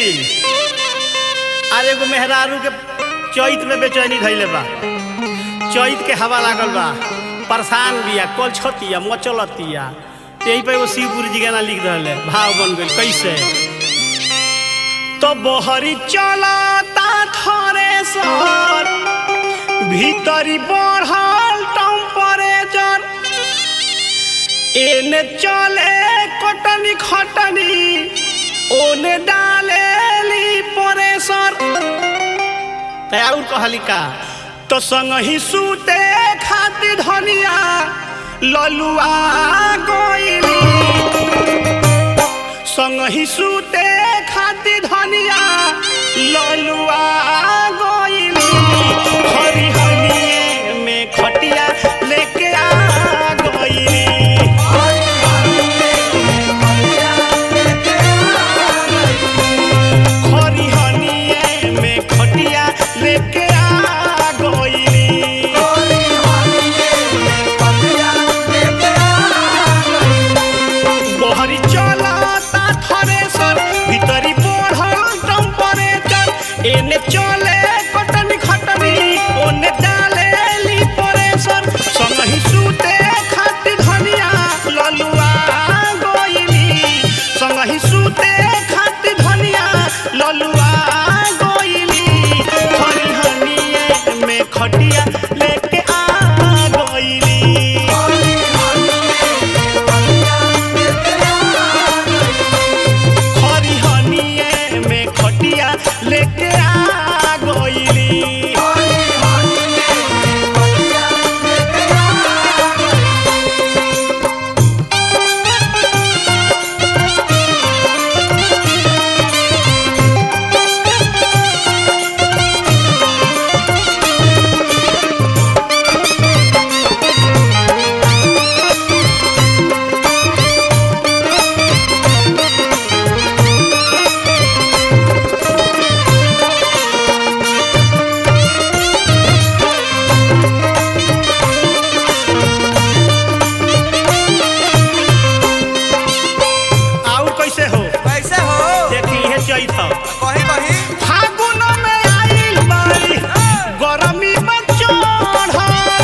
आज एगो मेहरारू के चैत में बेचैनी धैले बा चैत के हवा लागल बा परेशान बिया कल छतिया मचलतिया यही पे एगो शिवपुरी जी गाना लिख रहे भाव बन गई कैसे तो बहरी चलता थरे सर भीतरी बढ़ल टेम्परेचर एने चले कटनी खटनी ओने डालेली परेसर तैयार कहली का तो संग ही सूते खातिर धनिया ललुआ गइली संग ही सूते खातिर धनिया ललुआ गइली हरी हनिए में खटिया लेके आ गइली हरी हनिए में खटिया लेके आ गइली बहरी चलता थरेसर भीतरी बढ़ल टेम्परेचर एने चले कटनी खटनी ओने डालेली परेसर संगही सूते खातिर धनिया ललुआ गइली संगही सूते खातिर धनिया ललुआ गइली हरी हनिए में खटिया लेके आ गइली हरी हनिए में खटिया लेके आ गइली आउ कैसे हो कैसे हो देखी है चैत कही कही फागुन में आइल बारी गरमी में चढ़ल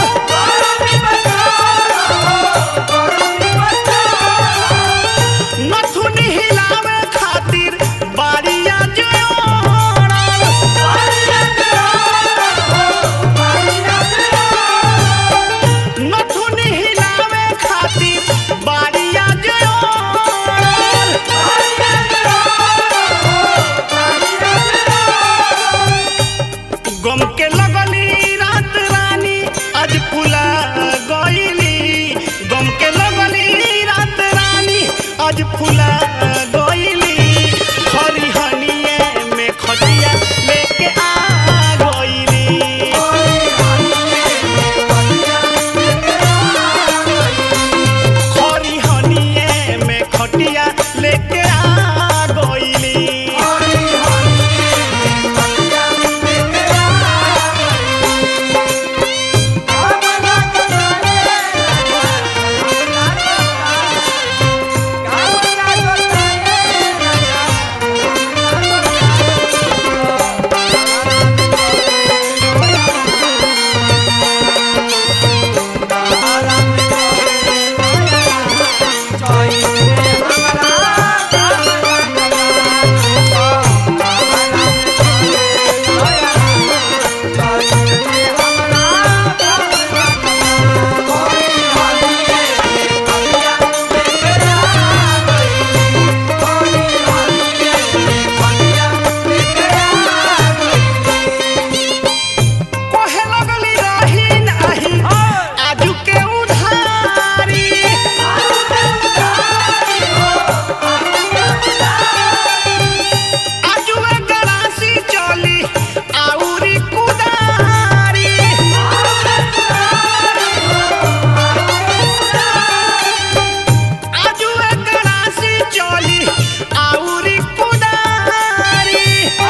नथुनी हिलावे खातिर बारिया जोड़ल नथुनी हिलावे खातिर बारिया जोड़ल गम के लगली रात रानी आज फुला गइली गम के लगली रात रानी आज फुला गइली हरी हनिए में खटिया लेके आ गइली हरी हनिए में खटिया लेके आ गइली कहे लगली रही नाही आजू के उधारी आजू गरासी चली आउरी कुदारी आजू गरासी चली आउरी कुदारी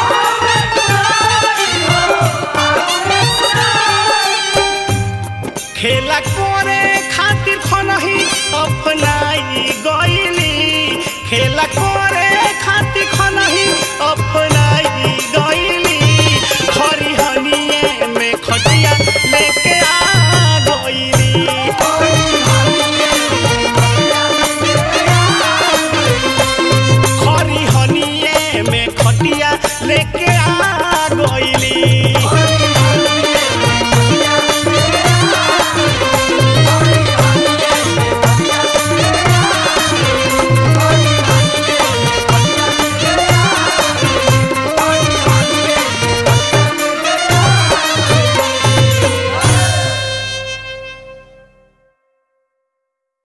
खेला करे खातिर खनही अपनाई गइली खेला करे सुते खाती खनही अपनाई गईली खरी हनिए में खटिया लेके आ गईली खरी हनिए में खटिया लेके